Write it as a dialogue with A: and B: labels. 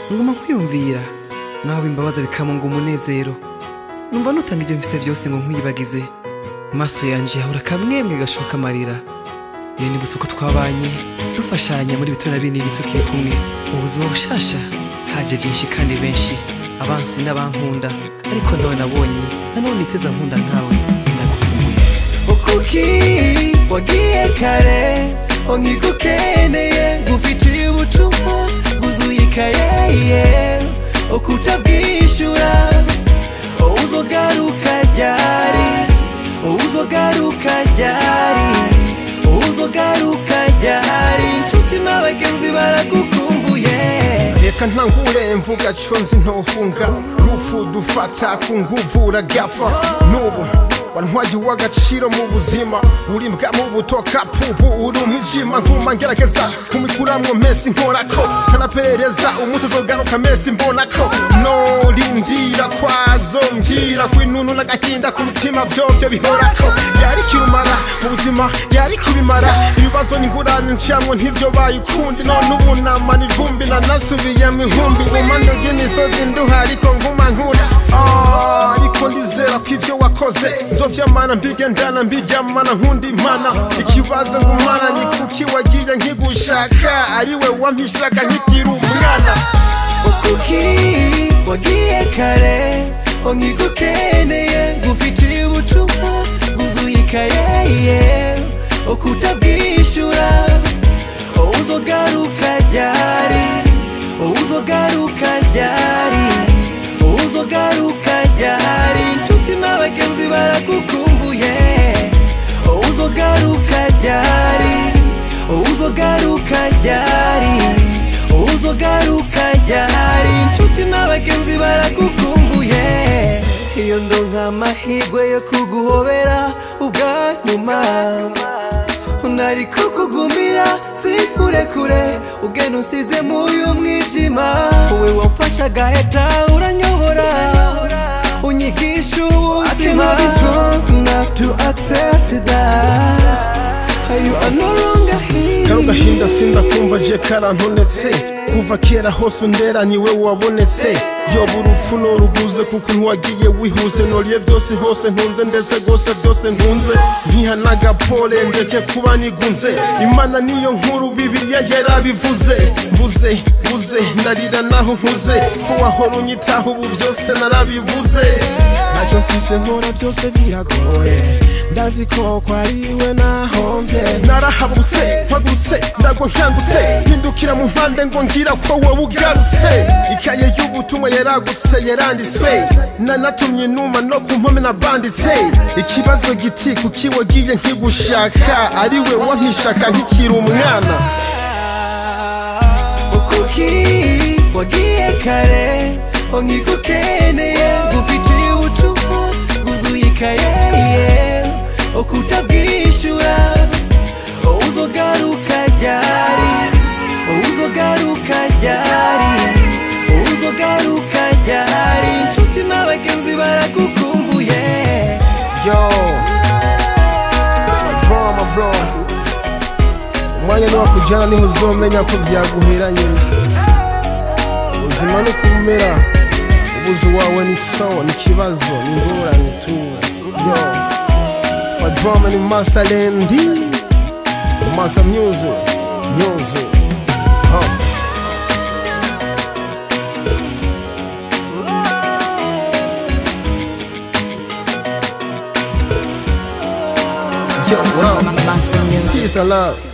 A: nguma nkwiyumvira nawe imbabaza bikamunga umunezero numva nutanga ibyo mfite byose ngo nkwiyibagize amaso yanje yahura kamwemwe gashoka amarira iyo nibutse uko twabanye dufashanya muri bito na binini tukiri kumwe mu buzima bushasha haje byinshi kandi benshi abansi n'abankunda ariko nawe nabonye nanone iteza nkunda nkawe ndagukumbuye ukuki wagiye kare nkigukeneye ngufitiye ubutumwa bwuzuye ikayeye ukutabwishyura uzogaruka ryari uzogaruka ryari uzogaruka ryari inshuti n'abagenzi baragukumbuye
B: reka ntangure mvuga co nzi ntohunga rufu dufata ku nguvu uragafa n'ubu wantwaye uw'agaciro mu buzima uri mbwa mu butoka pubu uri umwijima nkuma ngerageza kumikuramwo mesi nkorako nkanaperereza umuti uzogaruka mesi mbonako norindira kwazo mbwira kw'inunu n'agahinda ku mutima vyovyo bihorako yari kirumara mu buzima yari kubimara ibibazo n'ingurane nciyamwo ntivyo bayikundi none ubu nama n'ivumbi nanasubiyemwo ihumbi ngumano y'imisozi nduha ariko nguma nkura Ah, ariko ndizera ko ivyo wakoze nzovyamana mbigendana mbiryamana nkunda imana ikibazo ngumana ni kuki wagiye nkigushaka ariwe wampishaka nkikiri umwana
A: kuki wagiye kare nkigukeneye ngufitiye ubutumwa bwuzuye ikayeye ukutabwishyura uzogaruka ryari uzogaruka ryari uzogaruka ryari inshuti n'abagenzi baragukumbuye uzogaruka ryari uzogaruka ryari uzogaruka ryari inshuti n'abagenzi baragukumbuye iyo ndonka amahirwe yo kuguhobera ubwa nyuma nari kukugumira sikurekure ugenda usize muyu mwijima wowe wamfasha agaheta uranyobora unyigisha ubuzima enough to accept that you are no longer here
B: kano gahinda sindakumva je karantonetse kuva kera hose undera niwe wabonetse yoba urupfu noruguze kuko ntiwagiye wihuse noriye byose hose ntunze ndetse rwose byose nkunze nkiha n'agapole ndeke kuba nigunze imana niyo nkuru bibiliya yarabivuze mvuze mvuze ndarira naho nkuze ko wahora unyitaho ubu byose narabibuze ntacyo mfise nkora byose biragoye ndazi ko kwariwe nahombye narahabutse mpagurutse ndagwa nkangutse mpindukira mu mpande ngo ngira ko wowe ugarutse ikaye y'ubutumwa yaragutse yaranditswe nanatumye inuma no ku mpome nabanditse ikibazo giti kuki wagiye nkigushaka ariwe wampishaka nkikiri umwana
A: kuki wagiye kare nkigukeneye ngufitiye ubutumwa bwuzuye ikayeye ukutabwishyura uzogaruka ryari uzogaruka ryari uzogaruka ryari inshuti n'abagenzi baragukumbuye
B: yo for drama bro umwanya niwakujyana niho uzomenya ko byaguhera nyine ubuzima ni kumera ubuzu wawe ni sawa ni ikibazo ni ingorane tu yo for drama ni master lendi master music music huh. Yo, what up?
C: Master Music.
B: Peace and love.